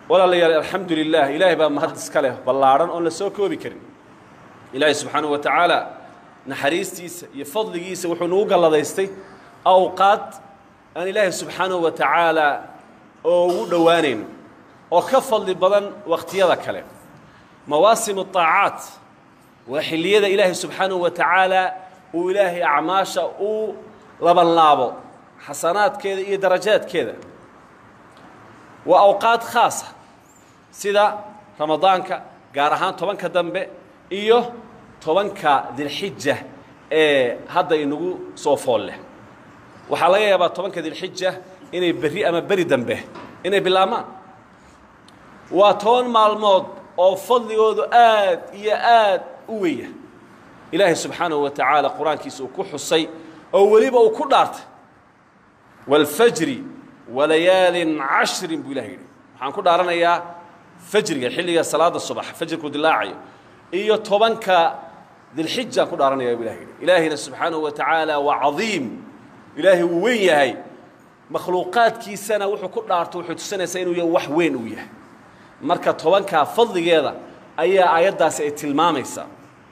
walaalayaal alxamdu lilah ilaahay baa mahad iska leh ballaadhan oon la soo koobi karin ilaahay subxaanahu wa tacaala naxariistiisa iyo fadligiisa wuxuu nagu galladaystay awqaad aan ilaahay subxaanahu wa tacaala oo ugu dhowaanayno oo ka fadli badan wakhtiyada kale mawaasimu طaacaat waa xilliyada ilaahay subxaanahu wa tacaala uu ilaahay acmaasha u labanlaabo xasanaadkeeda iyo darajaadkeeda waa awqaad khaasa sida ramadaanka gaar ahaan tobanka dambe iyo tobanka dilxija ee hadda inagu soo fool leh waxaa laga yaabaa tobanka dilxija inay berri ama beri dambe inay bilaabmaan waa toban maalmood oo fadligoodu aad iyo aad u weya ilaahay subxaanahu wa tacaala qur-aankiisa uu ku xusay oo weliba uu ku dhaartay wاlfajri walayaalin cashrin buu ilahay yidhi waxaan ku dhaaranayaa fajriga xilliga salaada subax fajrku dilaacayo iyo tobanka dilxijaan ku dhaaranaya buu ilahay yidhi ilaahayna subxaanahu wa tacaala waa cadiim ilaahay wuu weyn yahay makhluuqaadkiisana wuxuu ku dhaarto wuxuu tusinaysaa inuu yahay wax weyn uu yahay marka tobankaa fadligeeda ayaa aayaddaasi ay tilmaamaysaa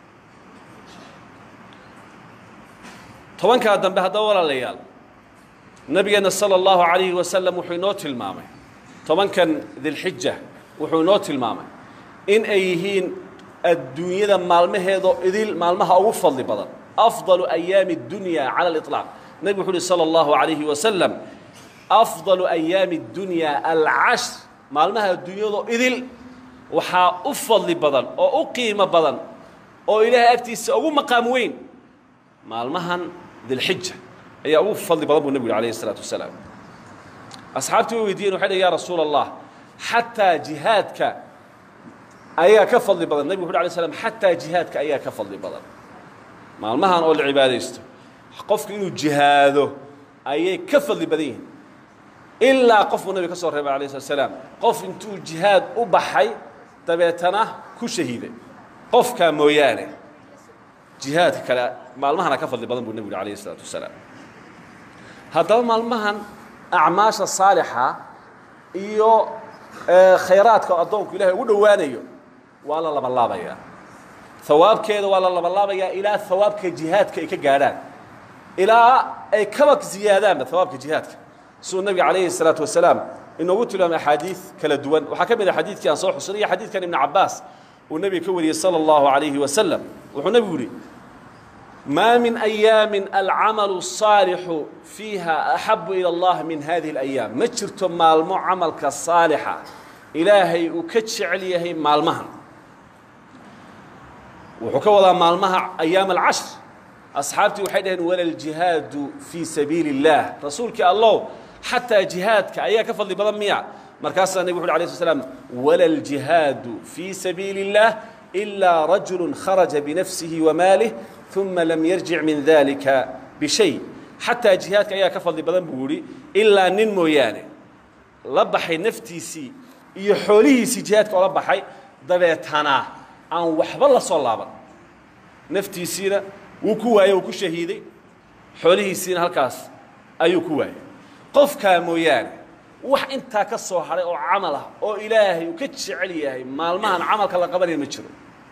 tobankaa dambe haddaba walaalayaal nabigeenna sala allahu calayhi wasalam wuxuu inoo tilmaamay tobankan dilxija wuxuu inoo tilmaamay in ay yihiin adduunyada maalmaheedoo idil maalmaha ugu fadli badan afdalu ayaami اdunya cala aliطlaaq nebigu wuxu uhi sala allahu calayhi wasalam afdalu ayaami اdunya alcashr maalmaha adduunyadoo idil waxaa u fadli badan oo u qiimo badan oo ilaahay agtiisa ugu maqaam weyn maalmahan dilxija ayaa ugu fadli badan buu nebigu yhi alayh الsalaatu wasalaam asxaabtii way weydiiyeen waxay dhh ya rasuula allah xataa jihaadka ayaa ka fadli badan nebigu wuxu alay slam xataa jihaadka ayaa ka fadli badan maalmahan oo la cibaadaysto qofku inuu jihaado ayay ka fadli badan yihiin ilaa qof buu nebiga ka soo reebay alayh slat slaam qof intuu jihaad u baxay dabeetana ku shahiiday qofkaa mooyaane jihaadka kale maalmahana ka fadli badan buu nebigu yhi alayh الsalaatu wasalaam haddaba maalmahan acmaasha saalixa iyo khayraadka addoonku ilahay ugu dhowaanayo waa la labanlaabayaa hawaabkeeda waa la labanlaabayaa ilaa hawaabka jihaadka ay ka gaadhaan ilaa ay kaba ziyaadaanba hawaabka jihaadka siduu nebiga calayhi الsalaatu wasalaam inoogu tilmaamay axaadiid kala duwan waxaa ka mid a xadiidkii aan soo xusinay iyo xadiidkan ibnu cabaas uu nebiga ka wariyey salى اllahu عalayhi wasalam wuxuu nebigu yihi ma min ayaami alcamalu الصaalixu fiiha axabu ilى اllah min hadihi اlayaam ma jirto maalmo camalka saalixa ilaahay uu ka jecel yahay maalmahan wuxuu ka wadaa maalmaha ayaam alcashr asxaabtii waxay dhaheen wala ljihaadu fii sabiili اllah rasuulkii allow xataa jihaadka ayaa ka fadli badan miya markaasaa nebig wuxu alay sl slam wala ljihaadu fii sabiili اllah إilaa rajulu kharaja binafsihi wamaalih uma lam yarjic min dalika bishay xataa jihaadka ayaa ka fadli badan buu yihi ilaa nin mooyaane la baxay naftiisii iyo xoolihiisii jihaadka ola baxay dabeetana aan waxba la soo laaban naftiisiina wuu ku waayey wuu ku shahiiday xoolihiisiina halkaas ayuu ku waayey qofkaa mooyaane wax intaa ka soo hadhay oo camal ah oo ilaahay uu ka jecel yahay maalmahan camalka la qabanaya ma jiro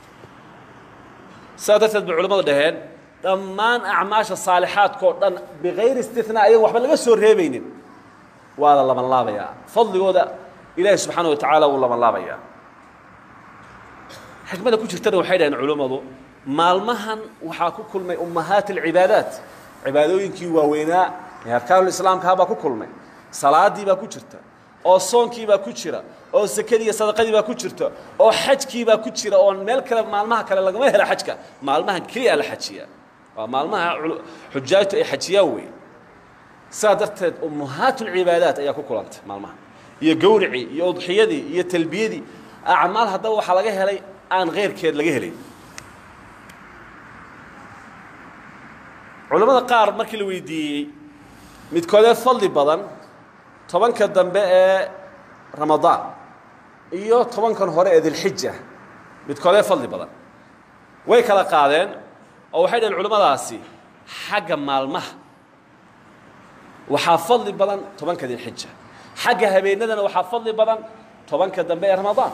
sidaa darteed bay culimmadu dhaheen dhammaan acmaasha saalixaadkao dhan bikayri istinaa ayago waxba laga soo reebaynin waa la labanlaabayaa fadligooda ilaahay subxaana wa tacaala wuu labanlaabayaa xikmada ku jirtana waxay dhaheen culimmadu maalmahan waxaa ku kulmay ummahaat alcibaadaat cibaadooyinkii waaweynaa ee arkaanulislaamkaha baa ku kulmay salaadii baa ku jirta oo soonkii baa ku jira oo sekadii iyo sadaqadii baa ku jirta oo xajkii baa ku jira oo meel kale maalmaha kale lagama hela xajka maalmahan keliya la xajiyaa waa maalmaha xujaajtu ay xajiyaan wey sidaa darteed ummahaatulcibaadaat ayaa ku kulantay maalmaha iyo gowricii iyo udxiyadii iyo talbiyadii acmaal haddaba waxaa laga helay aan keyrkeed laga helayn culammada qaar markii la weydiiyey midkoodee fadli badan tobanka dambe ee ramadaan iyo tobankan hore ee dilxija midkoodee fadli badan way kala qaadeen oo waxay dhaheen culimmadaasi xagga maalmaha waxaa fadli badan tobanka dilxija xagga habeenadana waxaa fadli badan tobanka dambe ee ramadaan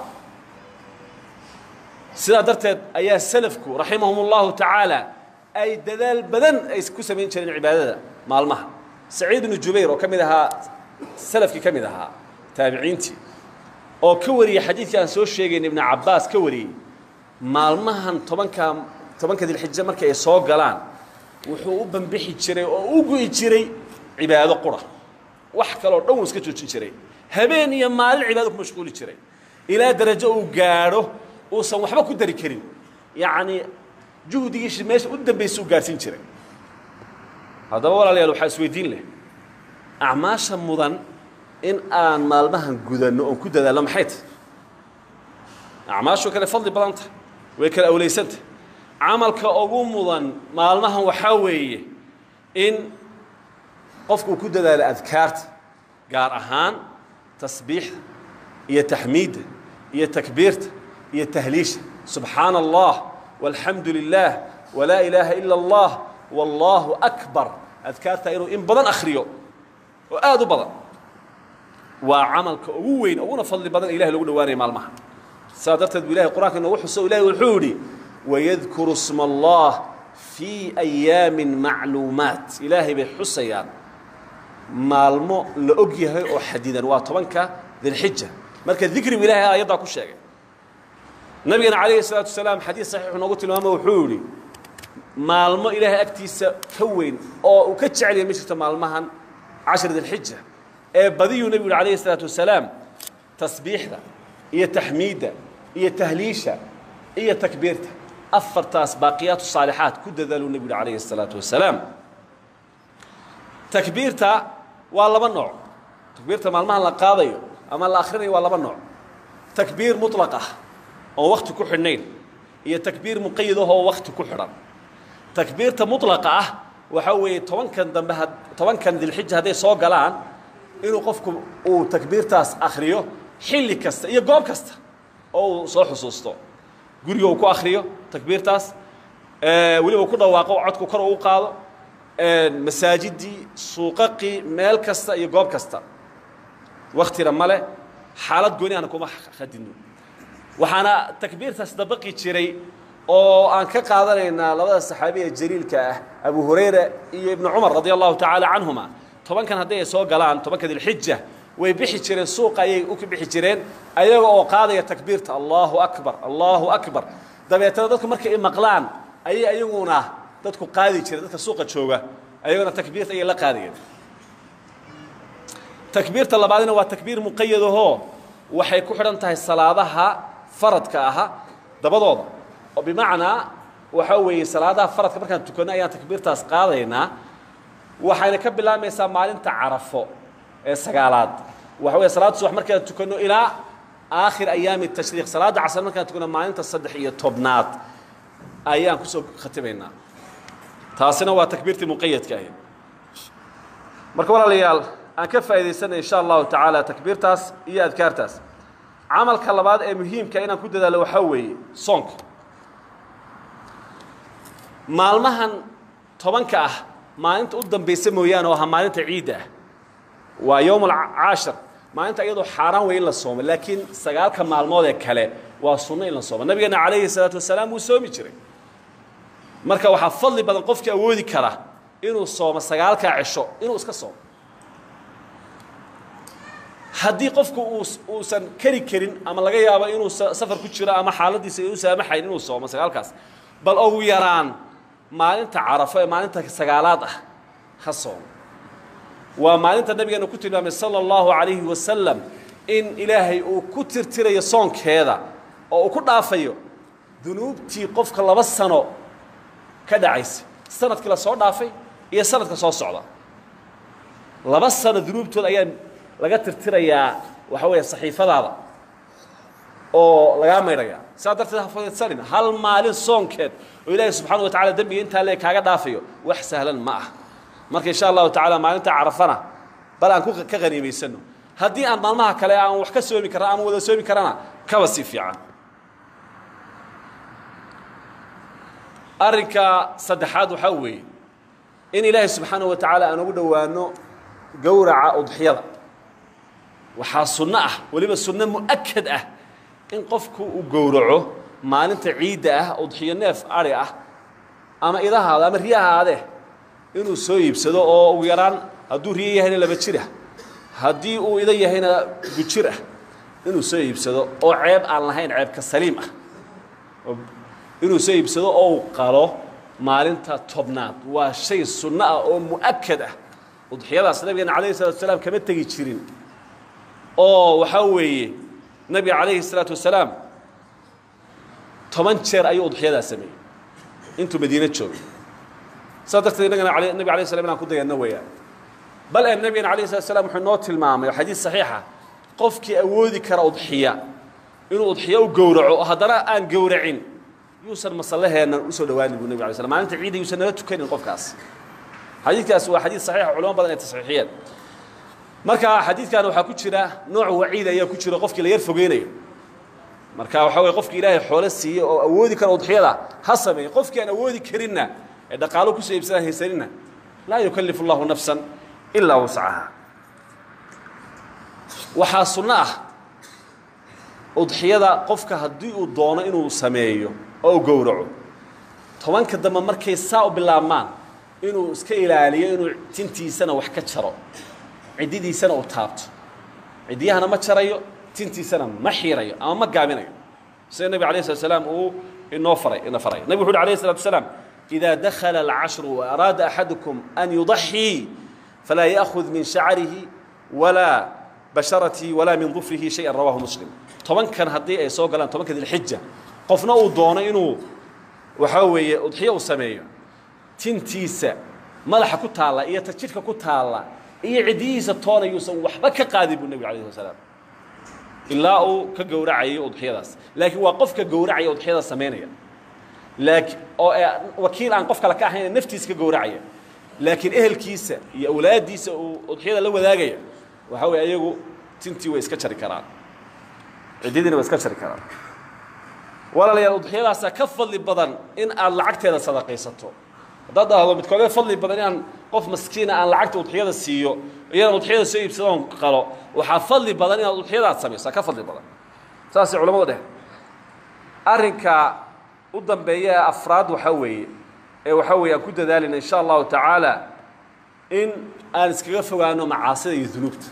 sidaa darteed ayaa salafku raximahum اllahu tacaala ay dadaal badan ay ku samayn jireen cibaadada maalmaha saciid ibnu jubayr oo ka mid ahaa salafkii ka mid ahaa taabiciintii oo ka wariyey xadiidkii aan soo sheegayn ibnu cabbaas ka wariyey maalmahan tobanka tobanka dilxija markay ay soo galaan wuxuu u bambixi jiray oo u gu'i jiray cibaado qura wax kaloo dhan wuu iska joojin jiray habeen iyo maalin cibaado ku mashquuli jiray ilaa darajo uu gaadho uusan waxba ku dari karin yacnii juhdigiisi meesha u dambaysa u gaadhsiin jiray haddaba walaalayaal waxaa isweydiin leh acmaasha mudan in aan maalmahan gudanno oon ku dadaalno maxay tahy acmaashu kale fadli badan tahay way kala awlaysantah camalka ugu mudan maalmahan waxaa weeye in qofku uu ku dadaalo adkaarta gaar ahaan tasbiixda iyo taxmiidda iyo takbiirta iyo tahliisha subxaana allah walxamdu lilah walaa ilaaha ila allah wallaahu akbar adkaarta inuu in badan akhriyo oo aad u badan waa camalka ugu weyn uguna fadli badan ilahay lagu dhawaanaya maalmaha saas darteed bu ilahay qur'anka inoogu xuso ilahay wuxuu yidhi wayadkuru sma allah fii ayaamin macluumaat ilaahay bay xusayaan maalmo la og yahay oo xadidan waa tobanka dilxija marka dikrigu ilahay aayaddaa ku sheegay nabigana calayhi الsalaatu wasalaam xadiis saxiixu noogu tilmaamo wuxuu yidhi maalmo ilaahay agtiisa ka weyn oo uu ka jecelyahay ma jirto maalmahan cashir dilxija ee badiyuu nebigu yidhi alayhi الsalaatu wasalaam tasbiixda iyo taxmiidda iyo tahliisha iyo takbiirta afartaas baaqiyaatu saalixaat ku dadaaluu nebigu yidhi alayhi الsalaatu wasalaam takbiirta waa laba nooc takbiirta maalmahan la qaadayo ama la akhrinayo waa laba nooc takbiir muطlaq ah oon wakti ku xidhnayn iyo takbiir muqayad ah oo wakti ku xidhan takbiirta muطlaqa ah waxaa weeye tobankan dambe tobankan dilxija hadday soo galaan inuu qofku uu takbiirtaas akhriyo xilli kasta iyo goob kasta oo uu soo xusuusto guriga uu ku akhriyo takbiirtaas weliba uu ku dhawaaqo codku kor uu qaado masaajidii suuqaqii meel kasta iyo goob kasta waktina male xaalad gooni ahna kuma khadino waxaana takbiirtaas dabaqi jiray oo aan ka qaadanaynaa labada saxaabi ee jaliilka ah abu hurayra iyo ibnu cumar radia allahu tacaala canhuma tobankan haddii ay soo galaan tobanka dilxija way bixi jireen suuqa ayay u bixi jireen ayaga oo qaadaya takbiirta allahu akbar allahu akbar dabeetana dadku markay i maqlaan ayay ayaguna dadku qaadi jireen dadka suuqa jooga ayaguna takbiirta ayay la qaadayeen takbiirta labaadina waa takbiir muqayadahoo waxay ku xidhan tahay salaadaha faradka aha dabadooda oo bimacnaa waxaa weeye salaadaha faradka markaan tukanno ayaan takbiirtaas qaadaynaa waxayna ka bilaabmaysaa maalinta carafo ee sagaalaad waxa weeye salaada subax markaan tukanno ilaa aakhir ayaami tashriiq salaadda casar markaan tukanno maalinta saddex iyo tobnaad ayaan kusoo khatimaynaa taasina waa takbiirtii muqayadka ahayd marka walaalayaal aan ka faa'iidaysanay insha allahu tacaala takbiirtaas iyo adkaartaas camalka labaad ee muhiimka inaan ku dadaalo waxaa weeye soonka maalmahan tobanka ah maalinta u dambaysa mooyaane oo aha maalinta ciidda ah waa yowm alcaashir maalinta iyadoo xaaraan wey in la soomo laakiin sagaalka maalmood ee kale waa sunno in la soomo nabigeena calayhi salaatu wasalaam wuu soomi jiray marka waxaa fadli badan qofkii awoodi kara inuu soomo sagaalkaa cisho inuu iska soomo haddii qofku uusan keri karin ama laga yaabo inuu safar ku jiro ama xaaladiisa u saamaxayn inuu soomo sagaalkaas bal ugu yaraan maalinta carafo ee maalinta sagaalaad ah ha soomo waa maalinta nabigeena ku tilmaamay sala allahu calayhi wasalam in ilaahay uu ku tirtirayo soonkeeda oo uu ku dhaafayo dunuubtii qofka laba sano ka dhacaysa sanadkii la soo dhaafay iyo sanadka soo socda laba sano dunuubtood ayaa laga tirtirayaa waxa weeye saxiifadaada oo lagaa maydhaya saa darteed ha fadidsanin hal maalin soonkeed oo ilaahay subxaana wa tacala dembiga intaa lee kaaga dhaafayo wax sahlan ma ah marka insha allahu tacaala maalinta carafana bal aan ka qaniimaysano haddii aan maalmaha kale aan wax ka soomi karna aan wada soomi karana kaba sii fiican arrinka saddexaad waxaa weeye in ilaahay subxaanaه wa tacaala aan ugu dhowaano gowraca udxiyada waxaa sunno ah weliba sunno mu'akad ah in qofku uu gowraco maalinta ciidda ah udxiyo neef ari ah ama idahaada ama riyahaade inuu soo iibsado oo ugu yaraan hadduu riyo yahayna laba jir ah haddii uu ida yahayna gujir ah inuu soo iibsado oo ceeb aan lahayn ceebka saliim ah inuu soo iibsado oo uu qalo maalinta tobnaad waa shay sunno ah oo mu'akad ah udxiyadaas nabigeena calayhi salatu wasalaam kama tegi jirin oo waxaa weeye nabiga calayhi salaatu wasalaam toban jeer ayuu udxiyadaa sameeyey intuu madiine joogay saas darteed innagana nabig alay slam inaan ku dayanno weeyaan bal ee nabigena alayh salatu slam wuxuu noo tilmaamay oo xadiis saxiixa qofkii awoodi kara udxiya inuu udxiyo u gowraco oo haddana aan gowracin yuusan masallaheennan usoo dhawaanin buu nabig alay slam maalinta ciidda yuusan nala tukanin qofkaas xadiidkaas waa xadiis saxiixa culamo badan ay tasxiixiyeen marka xadiidkan waxaa ku jira nooc waciid ayaa ku jira qofkii la yar fogeynayo marka waxaa weye qofkii ilaahay xoolo siiyey oo awoodi kara udxiyada ha sameeye qofkii aan awoodi karinna ee dhaqaalo kusoo iibsadaan haysaninna laa yukallifu allahu nafsan ilaa wascaha waxaa sunno ah udxiyada qofka haddii uu doono inuu sameeyo oo u gowraco tobanka dambe markay saa u bilaabmaan inuu iska ilaaliyo inuu tintiisana wax ka jaro ciddidiisana uu taabto ciddiyahana ma jarayo tintiisana ma xiirayo ama ma gaabinayo sida nebig alayh slat slaam uu inoo faray ina faray nabig wuxu uhi alayh salatu wasalaam إida dakhala alcashru وaraada axadukum an yuضaxii falaa yأkhud min shacarihi walaa basharatihi walaa min dufrihi shayئa rawahu muslim tobankan haddii ay soo galaan tobanka dilxija qofna uu doono inuu waxaa weeye udxiyo uu sameeyo tintiisa madaxa ku taalla iyo ta jidhka ku taalla iyo ciddiyihiisa toona yuusan waxba ka qaadin buu nebigu alayh slat slaam ilaa uu ka gowracayo udxiyadaas laakiin waa qofka gowracaya udxiyada samaynaya laakiin oo wakiil aan qof kale ka ahayn naftiisa ka gowracaya laakiin ehelkiisa iyo awlaaddiisa uu udxiyada la wadaagaya waxaa weye ayagu tintii way iska jari karaan ciddadiina way iska jari karaan walaalayaal udxiyadaasaa ka fadli badan in aad lacagteeda sadaqaysato haddaad dhahdo midkoodee fadli badan inaan qof maskiina aan lacagta udxiyada siiyo iyadaan udxiyada soo iibsadoon qalo waxaa fadli badan inaad udxiyadaad samayso ka fadli badan saasay culamadu dheh arrinka u dambeeya ee afraad waxaa weeye ee waxaa weeye aan ku dadaalina insha allahu tacaala in aan iskaga fogaano macaasida iyo dunuubta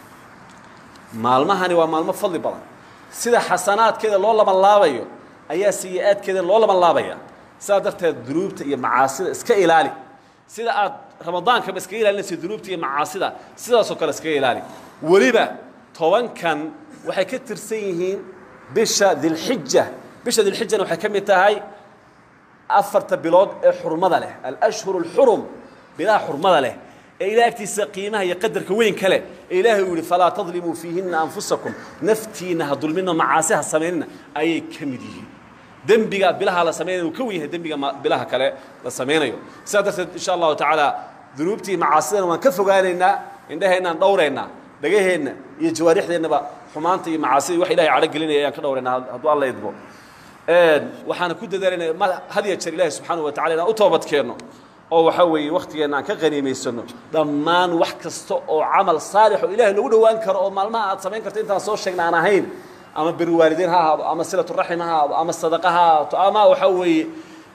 maalmahani waa maalmo fadli badan sida xasanaadkeeda loo laban laabayo ayaa sayi-aadkeeda loo laban laabaya sidaa darteed dunuubta iyo macaasida iska ilaali sida aad ramadaankaba iskaga ilaalinaysa dunuubta iyo macaasida sidaasoo kale iskaga ilaali weliba tobankan waxay ka tirsan yihiin bisha dilxija bisha dilxijana waxay ka mid tahay afarta bilood ee xurmada leh alashhur alxurum bilaha xurmada leh ee ilaah agtiisa qiimaha iyo qadarka weyn ka leh ee ilaahay uu yihi falaa tadlimuu fiihinna anfusakum naftiina ha dulmina macaasi ha samaynina ayay ka mid yihiin dembiga bilaha la samaynayo uu ka wen yahay dembiga bilaha kale la samaynayo sidaa darteed insha allahu tacaala dunuubtii macaasidana waan ka fogaanaynaa indhaheennaan dhowraynaa dhagaheenna iyo jawaarixdeennaba xumaanta iyo macaasida wax ilahay cadho gelinaya ayaan ka dhowraynaa hadduu alla idmo waxaana ku dadaalayna had ya jeer ilaahi subxaanahu wa tacala inaan u toobadkeenno oo waxaa weeye wakhtigeenna aan ka qaniimaysano dhammaan wax kasta oo camal saalix oo ilahay lagu dhowaan karo oo maalmaha aad samayn karto intaan soo sheegna aan ahayn ama beri waalidiin ha ahaado ama silaturaxim ha ahaado ama sadaqa ha ahaato ama waxaa weeye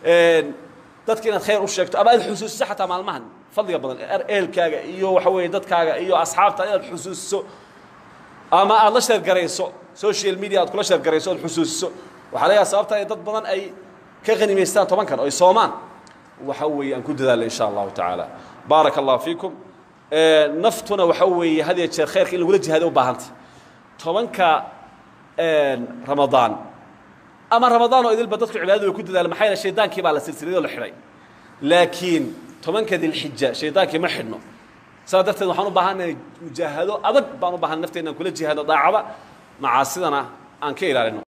dadka inaad khayr u sheegto ama aad xusuusiso xataa maalmahan fadliga badan ehelkaaga iyo waxa weeye dadkaaga iyo asxaabta inaad xusuusiso ama aad la sheergarayso social media aad kula sheergarayso oad xusuusiso waxaa laga sababta ay dad badan ay ka qanimaystaan tobankan oo ay soomaan waxa weeye aan ku dadaalna insha allahu tacaala baaraka allahu fiikum naftuna waxa weeye had iyo jeer khayrka in lagula jihaado u baahantay tobanka ramadaan ama ramadaan oo idilba dadku cibaadada way ku dadaala maxaa yeele shaydaankii baa la silsiladoo la xidhay laakiin tobanka dilxija shaydaankii ma xidhno saas darteed waxaan u baahannahay mujaahado adag baan u baahan nafteenna aan kula jihaadno daacada macaasidana aan ka ilaalino